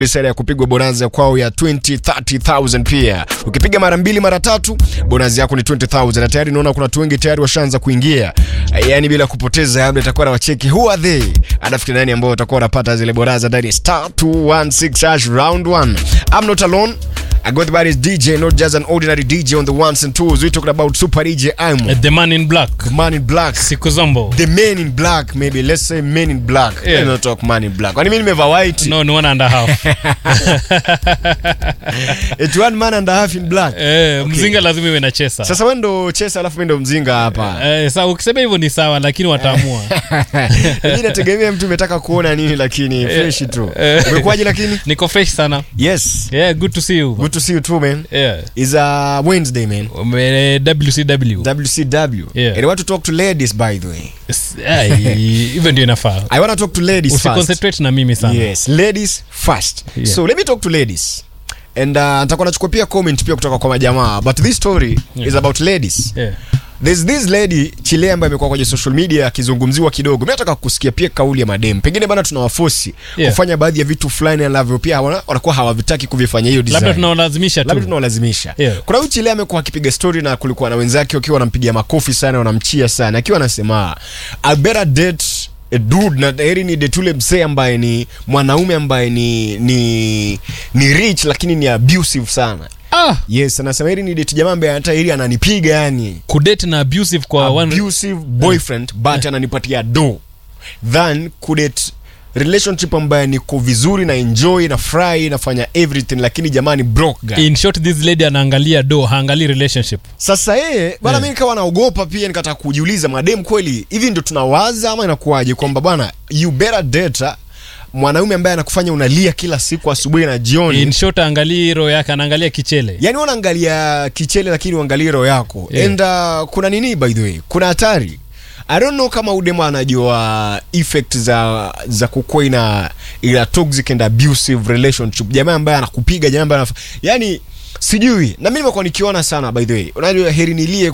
Sera ya kupigwa bonanza kwao ya 20 30000 pia. Ukipiga mara mbili mara tatu bonanza yako ni 20000 na tayari naona kuna watu wengi tayari washaanza kuingia. Yaani bila kupoteza labda itakuwa na wacheki who are they? Anafikiri nani ambao watakuwa wanapata zile bonanza ndani ya star 216 hash round 1. I'm not alone. I got the body is DJ, not just an ordinary DJ on the ones and twos. We're talking about Super DJ Imo. The man in black. The man in black. Siku Zombo. The man in black, maybe. Let's say men in black. Yeah. Let's not talk man in black. Kwani mimi nimevaa white? No, ni one and a half. It's one man and a half in black. Eh, mzinga lazima iwe na chesa. Sasa wewe ndo chesa alafu mimi ndo mzinga hapa. Eh, sa ukisema hivyo ni sawa lakini wataamua. Mimi nategemea mtu umetaka kuona nini lakini fresh tu. eh. Umekuwaje lakini? Niko fresh sana. Yes. Yeah, good to see you. Good to see you too man. Yeah. It's a Wednesday man. Ume- WCW. WCW. Yeah. And I want to talk to ladies by the way. S- eh, hivyo ndio inafaa. I want to talk to ladies first. Usiconcentrate na mimi sana. Yes, ladies first. Yeah. So let me talk to ladies. And uh, nitakuwa nachukua pia comment pia kutoka kwa majamaa but this story Yeah. is about ladies. Yeah. There's this lady Chile ambaye amekuwa kwenye social media akizungumziwa kidogo. Mimi nataka kusikia pia kauli ya madem. Pengine bana tunawafosi Yeah. kufanya baadhi ya vitu fulani ambavyo pia hawana- wanakuwa hawavitaki kuvifanya hiyo design. Labda tunaolazimisha labda tu. tunawalazimisha. Yeah. Kuna huyu Chile amekuwa akipiga story na kulikuwa na wenzake wakiwa wanampigia makofi sana, wanamchia sana, akiwa anasema I better date a dude na heri ni date ule msee ambaye ni mwanaume ambaye ni ni ni rich lakini ni abusive sana. Ah, Yes, anasema heri ni date jamaa ambaye hata heri ananipiga yani kudate na abusive kwa one abusive boyfriend but ananipatia do than kudate relationship ambaye niko vizuri na enjoy na fry nafanya everything lakini jamani broke guy. in short this lady anaangalia do haangalii relationship Sasa yeye bana, Yeah. mimi nikawa naogopa pia, nikataka kujiuliza madem, kweli hivi ndio tunawaza ama inakuwaje kwamba bwana you better date mwanaume ambaye anakufanya unalia kila siku asubuhi na jioni in short aangalii roho yake anaangalia kichele yani unaangalia kichele lakini uangalie roho yako Yeah. and uh, kuna nini by the way kuna hatari I don't know kama udema anajua effect za za kukuwa ina ina toxic and abusive relationship jamaa ambaye anakupiga jamaa ambaye anaf... yani sijui na mimi nimekuwa nikiona sana by the way unajua heri nilie